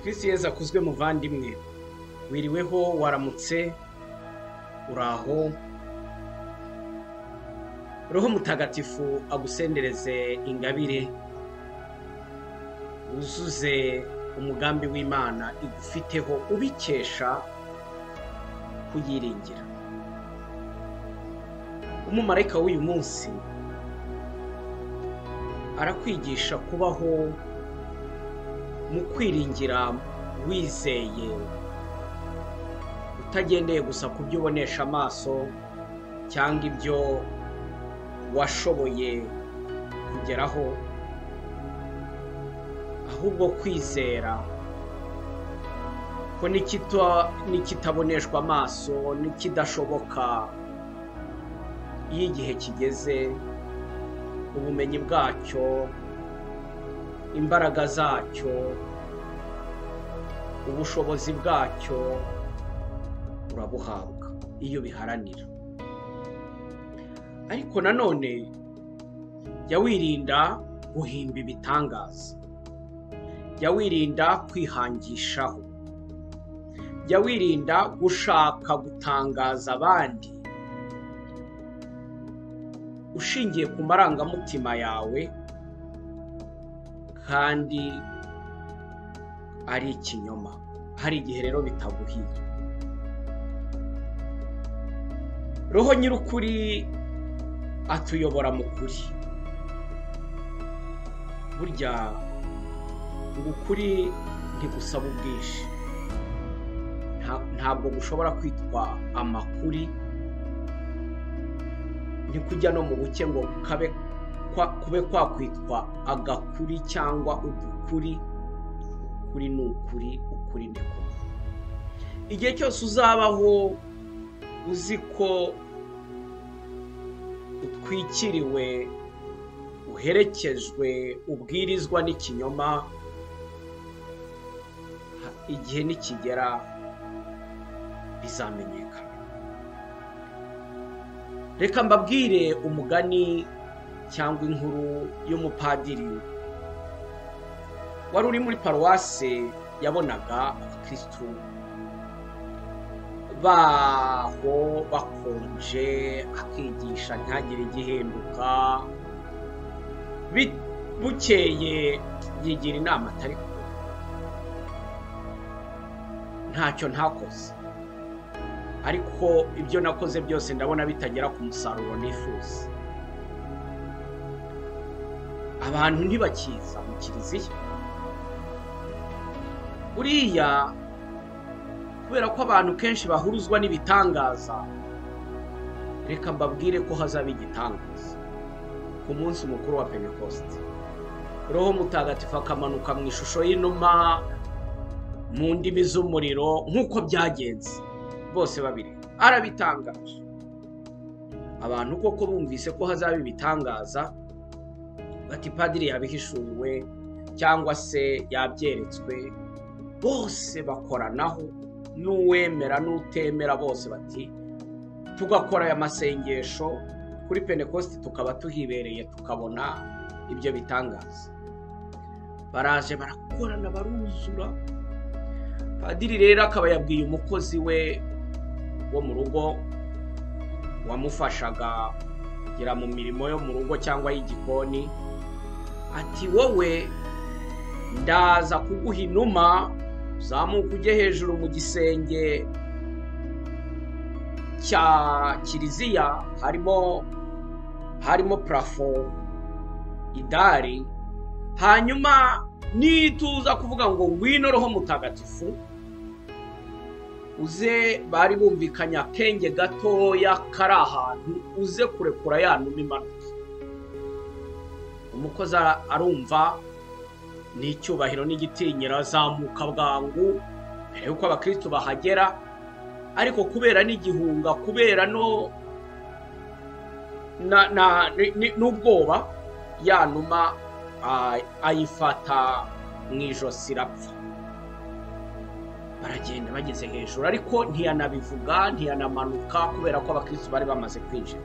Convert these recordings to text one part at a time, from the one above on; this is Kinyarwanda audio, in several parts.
kirisitu yezu akuzwe muvandimwe wiriweho waramutse uraho roho mutagatifu agusendereze ingabire wuzuze umugambi w'imana igufiteho ubikesha kuyiringira umumarayika w'uyu munsi arakwigisha kubaho mu kwiringira wizeye utagendeye gusa ku byo ubonesha amaso cyangwa ibyo washoboye kugeraho ahubwo kwizera ko n'ikitaboneshwa amaso n'ikidashoboka iyo igihe kigeze ubumenyi bwacyo imbaraga zacyo ubushobozi bwacyo urabuhabwa iyo biharanira ariko nanone jya wirinda guhimba ibitangaza jya wirinda kwihangishaho jya wirinda gushaka gutangaza abandi ushingiye ku marangamutima yawe kandi ari ikinyoma hari igihe rero bitaguhiye roho nyir'ukuri atuyobora mu kuri burya ngo ukuri ntigusaba ubwinshi ntabwo gushobora kwitwa amakuri ntikujya no mu buke ngo kabe kube kwakwitwa agakuri cyangwa udukuri ukuri ni ukuri ukuri ni kumwe igihe cyose uzabaho uzi ko utwikiriwe uherekejwe ubwirizwa n'ikinyoma igihe nikigera bizamenyekana reka mbabwire umugani cyangwa inkuru y'umupadiri wari uri muri paruwase yabonaga abakirisitu baho bakonje akigisha ntagire igihinduka bukeye yigira inama atari kumwe ntacyo ntakoze ariko ibyo nakoze byose ndabona bitagera ku musaruro nifuza abantu ntibakiza mu kiliziya uriya kubera ko abantu kenshi bahuruzwa n'ibitangaza reka mbabwire ko hazaba igitangaza ku munsi mukuru wa penekosite roho mutagatifu akamanuka mu ishusho y'inuma mu ndimi z'umuriro nk'uko byagenze bose babiri arabitangaje abantu koko bumvise ko hazaba ibitangaza bati padiri yabihishuriwe cyangwa se yabyeretswe bose bakoranaho n'uwemera n'utemera bose bati tugakora aya masengesho kuri penekositi tukaba tuhibereye tukabona ibyo bitangaza baraje barakorana baruzura padiri rero akaba yabwiye umukozi we wo mu rugo wamufashaga kugera mu mirimo yo mu rugo cyangwa y'igikoni ati wowe ndaza kuguha inuma uzamuka ujye hejuru mu gisenge cya kiliziya harimo harimo parafo idari hanyuma nituza kuvuga ngo ngwino roho mutagatifu uze bari bumvikanye akenge gatoya kari ahantu uze kurekura ya numa imanuka umukozi arumva n'icyubahiro n'igitinyiro azamuka bwangu mbere y'uko abakirisitu bahagera ariko kubera n'igihunga kubera no n'ubwoba ya numa ayifata mu ijosi irapfa baragenda bageze hejuru ariko ntiyanabivuga ntiyanamanuka kubera ko abakirisitu bari bamaze kwinjira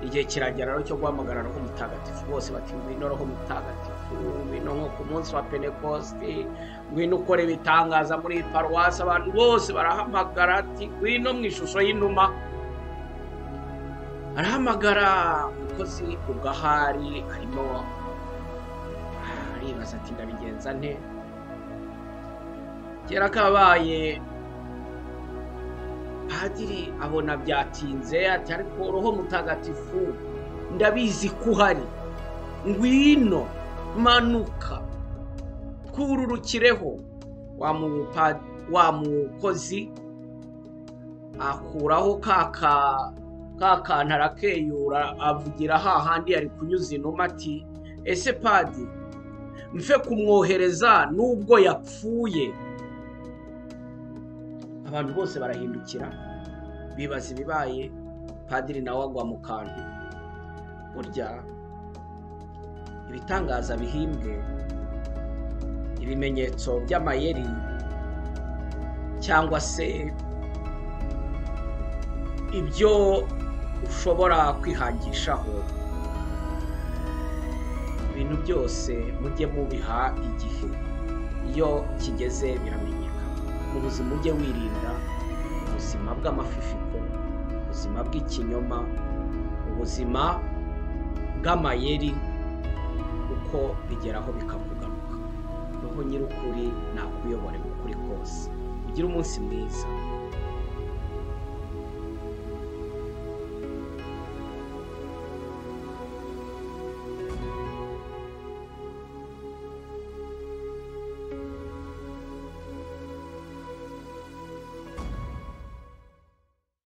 igihe kiragera rero cyo guhamagara roho mutagatifu bose bati ngwino roho mutagatifu ngwino nko ku munsi wa penekosite ngwino ukora ibitangaza muri iyi paruwasi abantu bose barahamagara ati ngwino mu ishusho y'inuma arahamagara umukozi ugahari arimo aribaza ati ndabigenza nte kera kabaye padiri abona byatinze ati ariko roho mutagatifu ndabizi ko uhari ngwino manuka twururukireho wa mupa- wa mukozi akuraho ka ka- ka kantu arakeyura avugira hahandi ari kunyuza inuma ati ese padi mfe kumwohereza nubwo yapfuye abantu bose barahindukira bibaza ibibaye padiri nawe agwa mu kantu burya ibitangaza bihimbwe ibimenyetso by'amayeri cyangwa se ibyo ushobora kwihangishaho ibintu byose mujye mubiha igihe iyo kigeze biramenyekana mu buzima ujye wirinda ubuzima bw'amafifiko ubuzima bw'ikinyoma ubuzima bw'amayeri uko bigeraho bikakugaruka roho nyir'ukuri nakuyobore mu kuri kose ugire umunsi mwiza